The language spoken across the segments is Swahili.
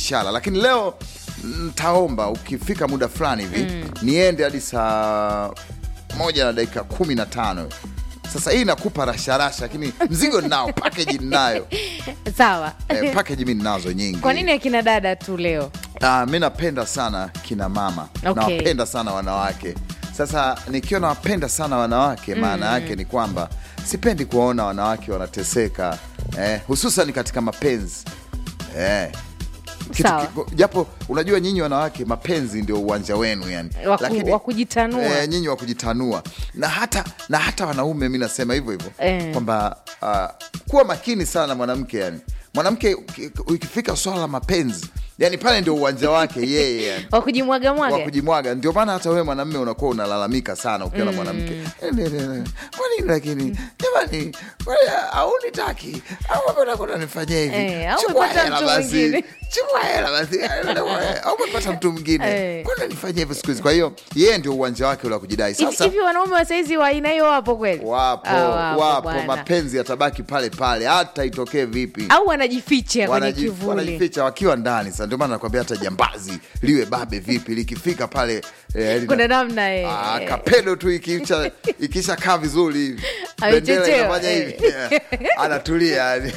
ishara, lakini leo ntaomba ukifika muda fulani hivi niende hadi saa moja na dakika kumi na tano. Sasa hii nakupa rasharasha, lakini mzigo ninao, package ninayo Sawa. eh, package mi ninazo nyingi. Kwa nini akina dada tu leo? Ah, mi napenda sana kina mama Okay. nawapenda sana wanawake. Sasa nikiwa nawapenda sana wanawake, maana yake ni kwamba sipendi kuwaona wanawake wanateseka eh, hususan katika mapenzi eh. Kitu Sawa. ki- japo unajua nyinyi wanawake mapenzi ndio uwanja wenu yani, Waku- wa kujitanua. eh, nyinyi wa kujitanua na hata, na hata wanaume mi nasema hivyo hivyo Eh. kwamba ah, kuwa makini sana na mwanamke yani mwanamke uki- ikifika swala la mapenzi yani pale ndio uwanja wake yeye yani Wa kujimwaga wa mwaga. kujimwaga. Ndio maana hata wewe mwanamme unakuwa unalalamika sana ukiwa na mwanamke, "Eh, ne, ne, ne. kwa nini lakini jamani, kwani haunitaki au mbona kuna nifanyia hivi? Eh, au Chukua umepata hela mtu basi, mwingine." chukua hela basi, au umepata mtu mwingine, Eh. kwani nifanyia hivi siku hizi? Kwa hiyo yeye ndio uwanja wake ule wa kujidai. Hivi Sasa hivi wanaume wa saizi wa aina hiyo wapo kweli? wapo Ah, wapo, bwana. mapenzi yatabaki pale pale, hata itokee vipi Au wanajificha kwenye Wanaji- kivuli. wanajificha wakiwa ndani. Sasa ndio maana nakwambia hata jambazi liwe babe vipi likifika pale eh, lina- Kuna namna eh. Ah, kapedo tu ikisha ikisha kaa vizuri hivi Amechechewa, bendera inafanya eh. hivi Yeah. anatulia yani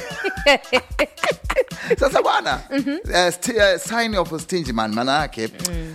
sasa bwana eh, sti- eh, sign of stingy man maana yake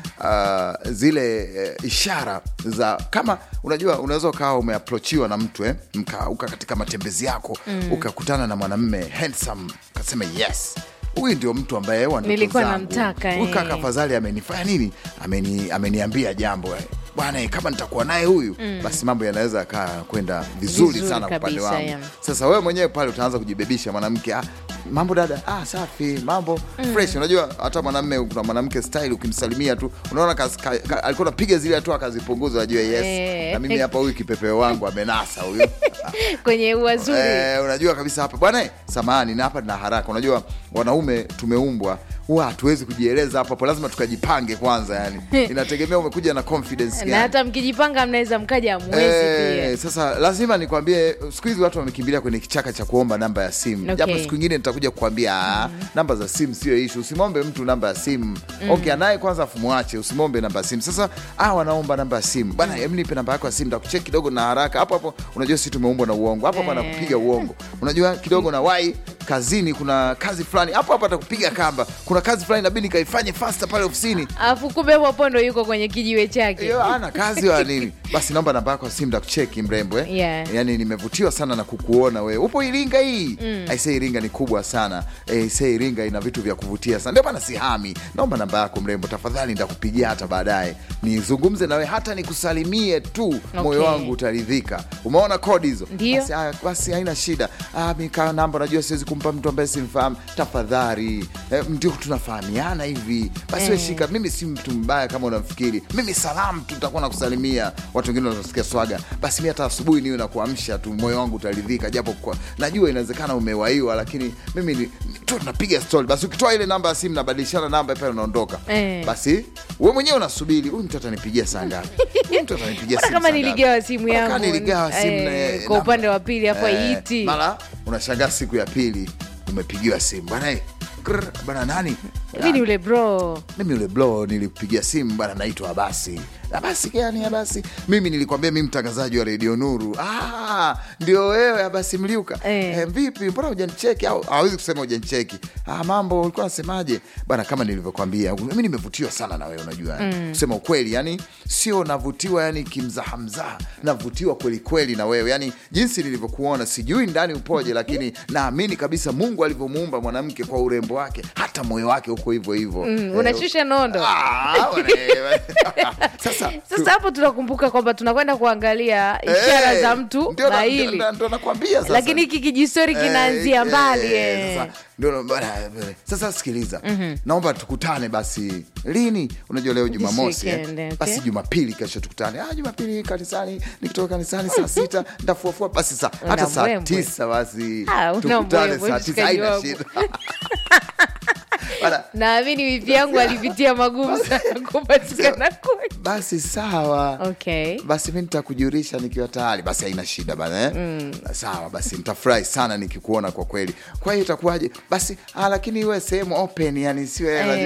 uh, zile eh, ishara za kama unajua unaweza ukawa umeaprochiwa na mtu eh, mka, uka katika matembezi yako ukakutana na mwanamme handsome ukasema yes huyu ndio mtu ambaye wa ndoto Nilikuwa zangu. namtaka, Huyu eh. kaka afadhali amenifanya nini ameni, ameniambia jambo eh. bwana eh, kama nitakuwa naye huyu basi mambo yanaweza kaa kwenda vizuri, Vizuri sana kwa upande kabisa, wangu yeah. sasa wewe mwenyewe pale utaanza kujibebisha mwanamke ah, mambo dada ah, safi mambo fresh unajua hata mwanamme kuna mwanamke style ukimsalimia tu unaona kas- ka- ka- alikuwa napiga zile hatua akazipunguza ajue yes Eh. na mimi hapa huyu kipepeo wangu amenasa huyu kwenye uwazuri. Eh, unajua kabisa hapa bwana eh, samahani na hapa na haraka unajua wanaume tumeumbwa huwa hatuwezi kujieleza hapo hapo lazima tukajipange kwanza yani inategemea umekuja na confidence na gani. hata mkijipanga mnaweza mkaja mwezi Eh, pia. sasa lazima nikwambie siku hizi watu wamekimbilia kwenye kichaka cha kuomba namba ya simu Okay. japo siku ingine nitakuja kukwambia ah, namba za simu sio ishu usimwombe mtu namba ya simu okay anaye kwanza afu mwache usimwombe namba ya simu sasa ah, wanaomba namba ya simu bana hem nipe namba yako ya simu takucheki kidogo na haraka hapo hapo unajua si tumeumbwa na uongo hapo hapo Eh. anakupiga uongo unajua kidogo na wai kazini kuna kazi fulani hapo hapo atakupiga kamba kuna kazi fulani inabidi kaifanye fasta pale ofisini Alafu kumbe hapo hapo ndo yuko kwenye kijiwe chake. hiyo ana kazi wa nini basi naomba namba yako ya simu takucheki mrembo eh? Yeah. yani nimevutiwa sana na kukuona wewe upo iringa hii mm. aisee iringa ni kubwa sana Eh, aisee iringa ina vitu vya kuvutia sana ndio maana sihami naomba namba yako mrembo tafadhali nitakupigia hata baadaye nizungumze nawe hata nikusalimie tu moyo wangu utaridhika umeona kodi hizo Ndio. basi, haya, basi haina shida ah, mika namba najua siwezi kumpa mtu ambaye simfahamu tafadhali eh, ndio tunafahamiana hivi basi we shika mimi si mtu mbaya kama unamfikiri mimi salamu tu nitakuwa nakusalimia watu wengine wanasikia swaga basi mi hata asubuhi niwe nakuamsha tu moyo wangu utaridhika japo kwa, najua inawezekana umewaiwa lakini mimi ni- ni- tu tunapiga stori basi ukitoa ile namba ya simu nabadilishana namba pale unaondoka Eh. basi we mwenyewe unasubiri huyu mtu atanipigia saa ngapi Huyu mtu atanipigia Mbona simu kama saa ngapi? niligawa simu Mbona yangu kama niligawa simu eh, na- kwa namba- upande wa pili hapo Eh, haiti. mara unashangaa siku ya pili umepigiwa simu bana eh, krr, bana nani Hivi ni ule bro. mimi yule blo nilikupigia simu bana naitwa abasi abasi gani abasi mimi nilikwambia mi mtangazaji wa redio nuru ah, ndio wewe abasi mliuka Eh. eh, vipi mbona hujanicheki au hawezi kusema hujanicheki ah, mambo ulikuwa nasemaje bana kama nilivyokwambia mimi nimevutiwa sana na wewe unajua mm. kusema ukweli yani sio navutiwa yani kimzahamzaha navutiwa kweli kweli na wewe yani jinsi nilivyokuona sijui ndani upoje lakini naamini kabisa mungu alivyomuumba mwanamke kwa urembo wake hata moyo wake uko hivyo hivyo Mm, Eh, unashusha nondo. Ah, wane- sasa Sasa hapo tunakumbuka kwamba tunakwenda kuangalia ishara Eh, za mtu ndio na- na ndio- hili, ndio- ndio nakwambia sasa. lakini hiki kijistori kinaanzia Eh, mbali eh, eh. sasa, ndio- bana, eh, sasa sikiliza naomba tukutane basi lini unajua leo jumamosi eh? weekend, okay. basi jumapili kesho tukutane ah, jumapili kanisani nikitoka kanisani saa sita ndafuafua basi saa hata Una saa mbwembwe. tisa basi Ah, una tukutane mbwembwe, saa tisa mshikaji haina wangu. shida Bana, naamini wivi yangu alipitia magumu sana kupatikana kwake. basi sawa Okay. basi mi nitakujulisha nikiwa tayari basi haina shida bana eh? sawa basi nitafurahi sana nikikuona kwa kweli kwa hiyo itakuwaje basi ah, lakini iwe sehemu open yani siwe Eh,